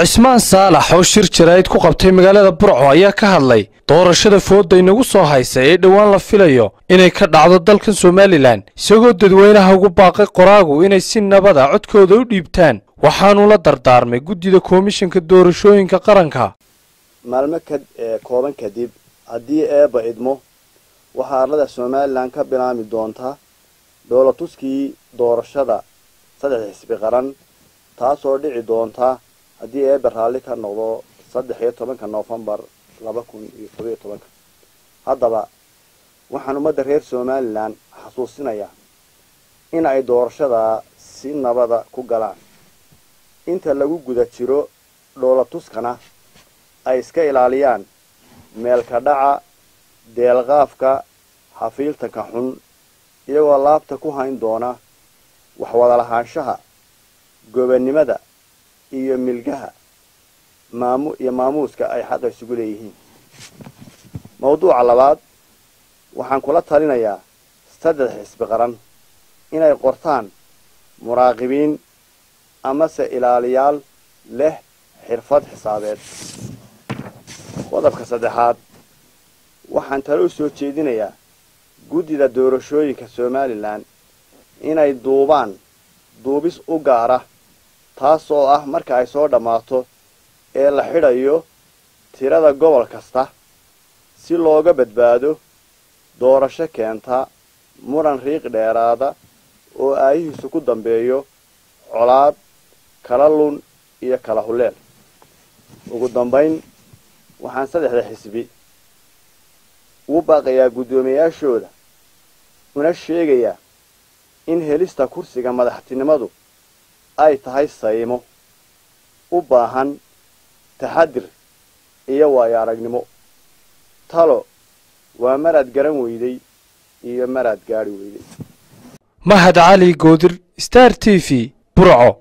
cismaan saalax oo shir jaraa'id ku qabtay magaalada burco ayaa ka hadlay doorashada fooda inagu soo haysa ee dhowaan la filayo inay ka dhacdo dalkan somalilan isagoo dadweynaha ugu baaqay qoraagu inay si nabada codkooda u dhiibtaan waxaanuu la dardaarmay guddida komishanka doorashooyinka qaranka maalmo ka kooban kadib haddii eebba idmo waxaa arlada somalilan ka bilaami doontaa dhoolatuskii doorashada saddex xisbi qaran taasoo dhici doonta haddii eebba raalli ka noqdo saddex iyo tobanka noofembar laba kun iyo todobiyo tobanka haddaba waxaan ummadda reer somalilan xasuusinayaa in ay doorashada si nabada ku galaan inta lagu guda jiro dhoolatuskana ay iska ilaaliyaan meelka dhaca deelqaafka xafiiltanka xun iyagoo laabta ku hayn doona waxwada lahaanshaha gobannimada iyo milgaha maamu iyo maamuuska ay xaqa isugu leeyihiin mawduuca labaad waxaan kula talinayaa saddex xisbi qaran inay qortaan muraaqibiin amase ilaaliyaal leh xirfad xisaabeed qodobka saddexaad waxaan talo u soo jeedinayaa guddida doorashooyinka somalilan inay duubaan duubis u gaara taas oo ah marka ay soo dhammaato ee la xidhayo tirada gobol kasta si looga badbaado doorasho keenta muran riiq dheeraada oo aayihiisu ku dambeeyo colaad kala lun iyo kala hulleel ugu dambayn waxaan saddexda xisbi ugu baaqayaa guddoomiyayaashooda una sheegayaa in helista kursiga madaxtinimadu ay tahay saymo u baahan taxadir iyo waayo aragnimo talo waa maraad garan weyday iyo maraad gaadhi weyday mahad cali goodir star t v burco